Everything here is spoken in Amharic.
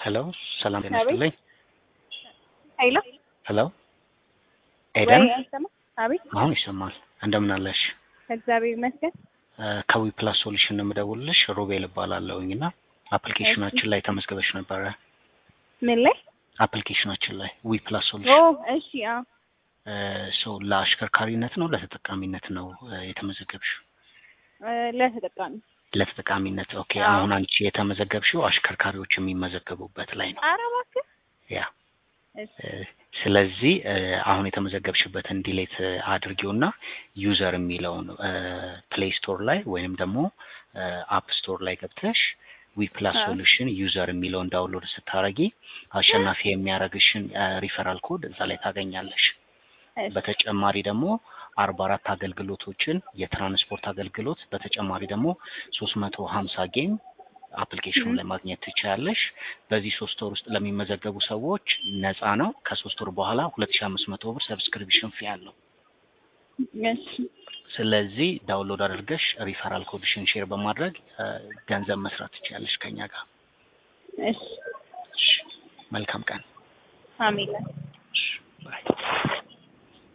ሄሎ ሰላም ጤና አቤት። ይስጥልኝ። ሄሎ ሄሎ ኤደን ወይ አይሰማም? አቤት አሁን ይሰማል። እንደምን አለሽ? እግዚአብሔር ይመስገን። ከዊ ፕላስ ሶሉሽን ነው የምደውልልሽ። ሮቤል እባላለሁኝ እና አፕሊኬሽናችን ላይ ተመዝግበሽ ነበረ። ምን ላይ? አፕሊኬሽናችን ላይ ዊ ፕላስ ኦ ሶሉሽን እሺ፣ አዎ ሰው ለአሽከርካሪነት ነው ለተጠቃሚነት ነው እ፣ የተመዘገብሽው? እ፣ ለተጠቃሚ ለተጠቃሚነት። ኦኬ አዎ። አሁን አንቺ የተመዘገብሽው አሽከርካሪዎች የሚመዘገቡበት ላይ ነው። ኧረ እባክህ ያ እሺ እ፣ ስለዚህ እ፣ አሁን የተመዘገብሽበትን ዲሌት አድርጊውና ዩዘር የሚለውን ፕሌይ ስቶር ላይ ወይንም ደግሞ አፕ ስቶር ላይ ገብተሽ ዊ ፕላስ አዎ። ሶሉሽን ዩዘር የሚለውን ዳውንሎድ ስታረጊ አሸናፊ የሚያደርግሽን ሪፈራል ኮድ እዛ ላይ ታገኛለሽ። እሺ በተጨማሪ ደግሞ አርባ አራት አገልግሎቶችን የትራንስፖርት አገልግሎት በተጨማሪ ደግሞ ሶስት መቶ ሀምሳ ጌም አፕሊኬሽኑ ም። ላይ ማግኘት ትችላለሽ። በዚህ ሶስት ወር ውስጥ ለሚመዘገቡ ሰዎች ነፃ ነው። ከሶስት ወር በኋላ ሁለት ሺ አምስት መቶ ብር ሰብስክሪፕሽን ፊ አለው። እሺ ስለዚህ ዳውንሎድ አድርገሽ ሪፈራል ኮድሽን ሼር በማድረግ እ፣ ገንዘብ መስራት ትችላለሽ ከኛ ጋር። እሺ እሺ፣ መልካም ቀን። አሜን። እሺ፣ ባይ